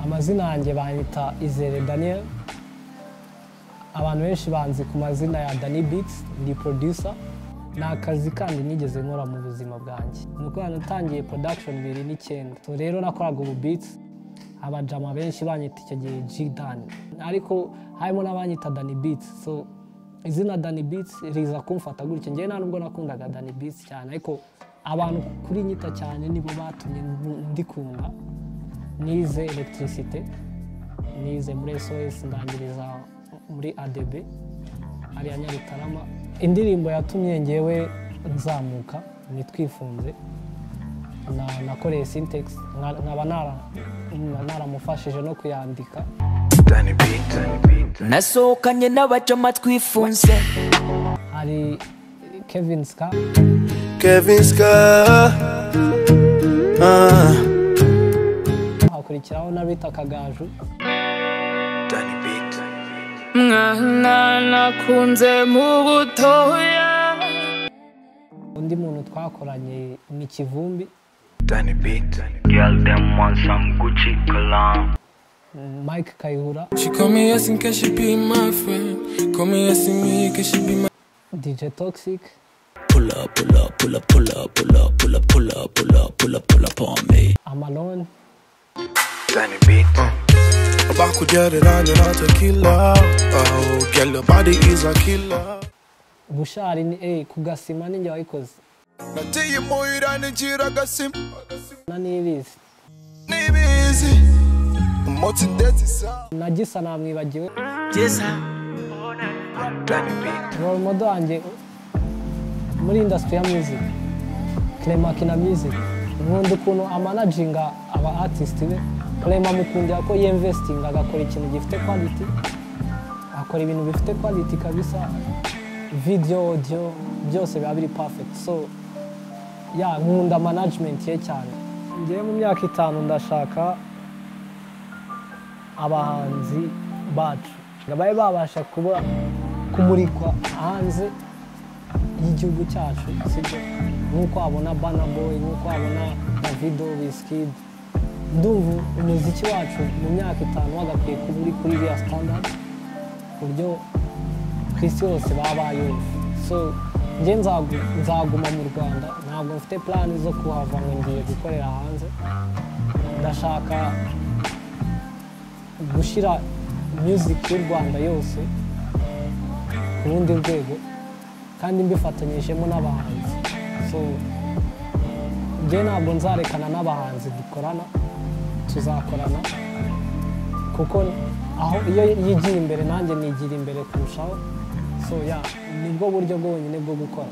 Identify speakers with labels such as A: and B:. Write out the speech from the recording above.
A: amazina yanjye banyita izere daniel abantu benshi banzi ku mazina ya dani bitsi ndi producer ni akazi kandi nigeze nkora mu buzima bwanjye ni uko yanatangiye production bibiri n'icyenda so rero nakoraga ubu bitsi abajama benshi banyita icyo gihe g dani ariko harimo n'abanyita dani bitsi so izina dani bitsi riza kumfata gutya njyewe nta nubwo nakundaga dani bitsi cyane ariko abantu kuri nyita cyane nibo batumye ndikunda nize electricité nize muri sos ndangiriza muri adb hariya nyarutarama indirimbo yatumye ngewe nzamuka ni twifunze na- nakoreye sintex nkaba nara- naramufashije no kuyandika
B: Danny B, Danny B, Danny
C: nasohokanye n'abajama twifunze
A: hari kevin ska
D: Kevin Ska ah.
A: hakurikiraho na rita kagaju
B: B, Danny B, Danny B.
E: mwana kunze mu butoya
A: undi muntu twakoranye ni kivumbi
B: Danny B, Danny B.
F: Girl, them want some Gucci cologne.
A: mike kayihura
G: She call me yes in case she be my friend. Call me yes in me cause she be my
A: dj toxic
G: pull up, pull up, pull up, pull up, pull up, pull up, pull up, pull up, pull up, pull up on me.
A: amalone
B: Danny B,
D: About could get it on and out a killer Oh, girl, the body is a killer
A: bushari ni eh kugasima ninjye wayikoze
D: Nateye moyo iranijira gasim
A: na n'ibizi
D: Nibizi Umotsi ndetse isa
A: na gisa namwibagiwe
B: Danny B,
A: role model wanjye muri industry ya music Clement Kina music nkunda ukuntu amanaginga aba artist be Clement mukundira ko yinvestinga agakora ikintu gifite quality akora ibintu bifite quality kabisa video audio byose biba biri perfect so ya nkunda management ye cyane ngewe mu myaka itanu ndashaka abahanzi bacu ngo babe babasha kuba kumurikwa hanze y'igihugu cyacu sibyo nk'uko wabona bana boy nk'uko wabona davido wisikidi ndumva umuziki wacu mu myaka itanu wagakwiye kuba uri kuri iriya standard ku buryo ku isi yose baba bayumva so njye nzagu- nzaguma mu rwanda ntabwo mfite plan zo kuhava ngo ngiye gukorera hanze ndashaka gushyira music y'u rwanda yose ku rundi rwego kandi mbifatanyijemo n'abahanzi so njye ntabwo nzarekana n'abahanzi dukorana tuzakorana kuko aho iyo yigira imbere nanjye nigira imbere kurushaho so ya nibwo buryo bwonyine bwo gukora